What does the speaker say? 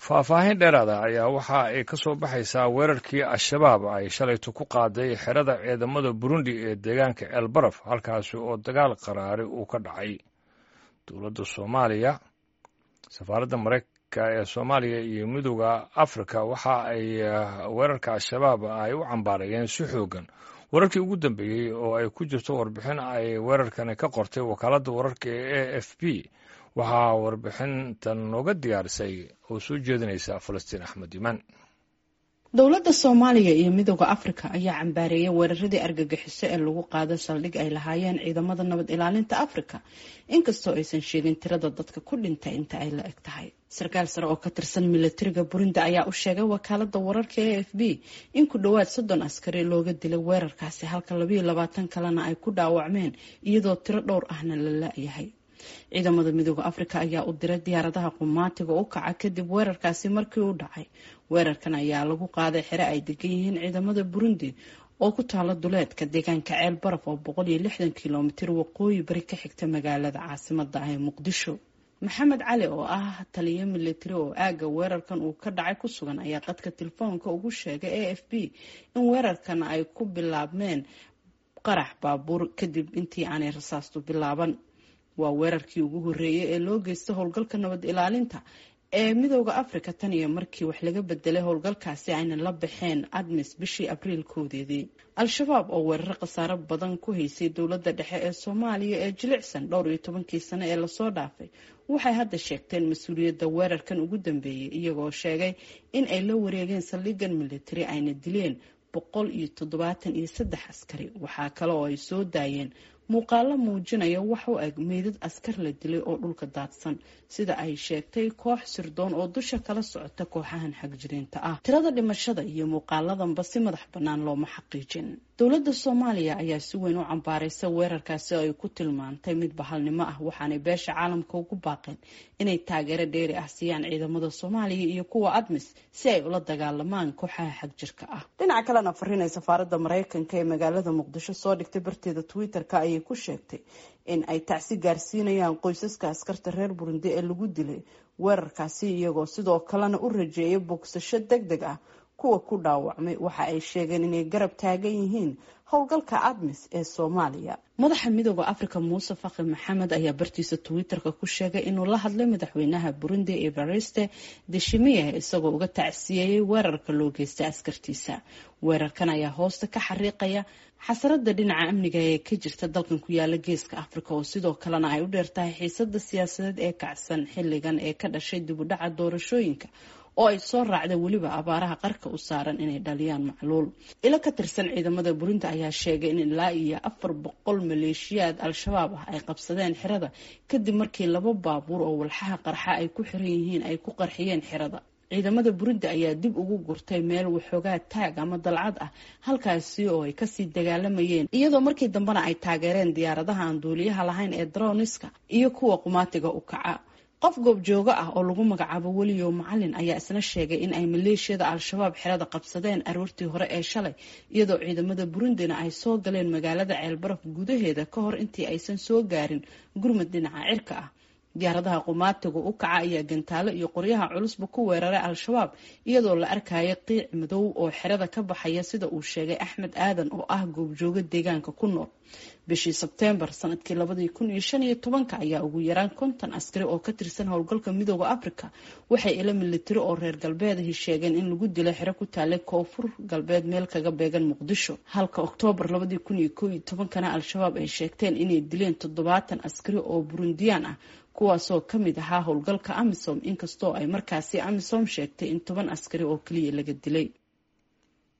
faahfaahin dheeraada ayaa waxa ay ka soo baxaysaa weerarkii al-shabaab ay shalayto ku qaaday xerada ciidamada burundi ee deegaanka elbaraf halkaasi oo dagaal qaraari uu ka dhacay dowladda soomaaliya safaaradda maraykanka ee soomaaliya iyo midooda afrika waxa ay weerarka al-shabaab ay u cambaarayeen si xoogan wararkii ugu dambeeyey oo ay ku jirto warbixin ay weerarkani ka qortay wakaaladda wararka ee a f b waxaa warbixintan nooga diyaarisay oo soo jeedinaysa falastiin axmed imaan dowladda soomaaliya iyo midooda afrika ayaa cambaareeyay weeraradii argagixiso ee lagu qaado saldhig ay lahaayeen ciidamada nabad ilaalinta afrika inkastoo aysan sheegin tirada dadka ku dhintay inta ay la eg tahay sarkaal sare oo ka tirsan milatariga burundi ayaa u sheegay wakaalada wararka e f b in ku dhowaad soddon askari looga dilay weerarkaasi halka labayo labaatan kalena ay ku dhaawacmeen iyadoo tiro dhowr ahna la la-yahay ciidamada midooda afrika ayaa u diray diyaaradaha qumaatiga u kaca kadib weerarkaasi markii u dhacay weerarkan ayaa lagu qaaday xere ay degan yihiin ciidamada burundi oo ku taala duleedka deegaanka ceel baraf oo boqol iyo lixdan kilomitir waqooyi bari ka xigta magaalada caasimada ah ee muqdisho maxamed cali oo ah taliyo militari oo aaga weerarkan uu ka dhacay ku sugan ayaa qadka telefoonka ugu sheegay a f b in weerarkan ay ku bilaabmeen qarax baabuur kadib intii aanay rasaastu bilaaban waa weerarkii ugu horreeyay ee loo geysta howlgalka nabad ilaalinta ee midooda afrika tan iyo markii wax laga bedelay howlgalkaasi ayna la baxeen admis bishii abriil koodeedii al-shabaab oo weeraro khasaaro badan ku haysay dowladda dhexe ee soomaaliya ee jilicsan dhowr iyo tobankii sano ee lasoo dhaafay waxay hadda sheegteen mas-uuliyadda weerarkan ugu dambeeyay iyagoo sheegay in ay la wareegeen saldhigan militari ayna dileen boqol iyo toddobaatan iyo saddex askari waxaa kale oo ay soo daayeen muuqaalo muujinaya wax u eg meydad askar la dilay oo dhulka daadsan sida ay sheegtay koox sirdoon oo dusha kala socota kooxahan xagjiriinta ah tirada dhimashada iyo muuqaaladanba si madax bannaan looma xaqiijin dowladda soomaaliya ayaa si weyn u cambaaraysa weerarkaasi oo ay ku tilmaantay mid bahalnimo ah waxaanay beesha caalamka ugu baaqeen inay taageero dheeri ah siiyaan ciidamada soomaaliya iyo kuwa admis si ay ula dagaalamaan kooxaha xagjirka ah dhinaca kalena fariinay safaaradda maraykanka ee magaalada muqdisho soo dhigtay barteeda twitter-ka ayay ku sheegtay in ay tacsi gaarsiinayaan qoysaska askarta reer burundi ee lagu dilay weerarkaasi iyagoo sidoo kalena u rajeeyay bogsasho deg deg ah kuwa ku dhaawacmay waxa ay sheegeen inay garab taagan yihiin howlgalka admis ee soomaaliya madaxa midooda afrika muuse fakhi maxamed ayaa bartiisa twitter-ka ku sheegay inuu la hadlay madaxweynaha burundi evariste deshimiye isagoo uga tacsiyeeyey weerarka loo geystay askartiisa weerarkan ayaa hoosta ka xariiqaya xasarada dhinaca amniga ee ka jirta dalkan ku yaala geeska afrika oo sidoo kalena ay u dheertahay xiisada siyaasadeed ee kacsan xilligan ee ka dhashay dibudhaca doorashooyinka oo ay soo raacda weliba abaaraha qarka u saaran inay dhaliyaan macluul ilo ka tirsan ciidamada burundi ayaa sheegay in ilaa iyo afar boqol maleeshiyaad al-shabaab ah ay qabsadeen xirada kadib markii laba baabuur oo walxaha qarxa ay ku xiran yihiin ay ku qarxiyeen xirada ciidamada burundi ayaa dib ugu gurtay meel waxoogaa taag ama dalcad ah halkaasi oo ay kasii dagaalamayeen iyadoo markii dambena ay taageereen diyaaradaha aan duuliyaha lahayn ee droniska iyo kuwa qumaatiga u kaca qof goobjoogo ah oo lagu magacaabo weliyo macalin ayaa isna sheegay in ay maleeshiyada al-shabaab xerada qabsadeen aroortii hore ee shalay iyadoo ciidamada burundina ay soo galeen magaalada ceelbaraf gudaheeda ka hor intii aysan soo gaarin gurmad dhinaca cirka ah diyaaradaha qumaatiga u kaca ayaa gantaalo iyo qoryaha culusba ku weeraray al-shabaab iyadoo la arkaya qiic madow oo xerada ka baxaya sida uu sheegay axmed aadan oo ah goobjoogo deegaanka ku nool bishii sebteembar sanadkii labadii kun iyo shan iyo tobanka ayaa ugu yaraan konton askari oo ka tirsan howlgalka midooda afrika waxay ila militari oo reer galbeedahi sheegeen in lagu dilay xero ku taalay koonfur galbeed meel kaga beegan muqdisho halka oktoobar labadii kun iyo koo iyo tobankana al-shabaab ay sheegteen inay dileen toddobaatan askari oo burundiyaan ah kuwaasoo ka mid ahaa howlgalka amisom inkastoo ay markaasi amisom sheegtay in toban askari oo keliya laga dilay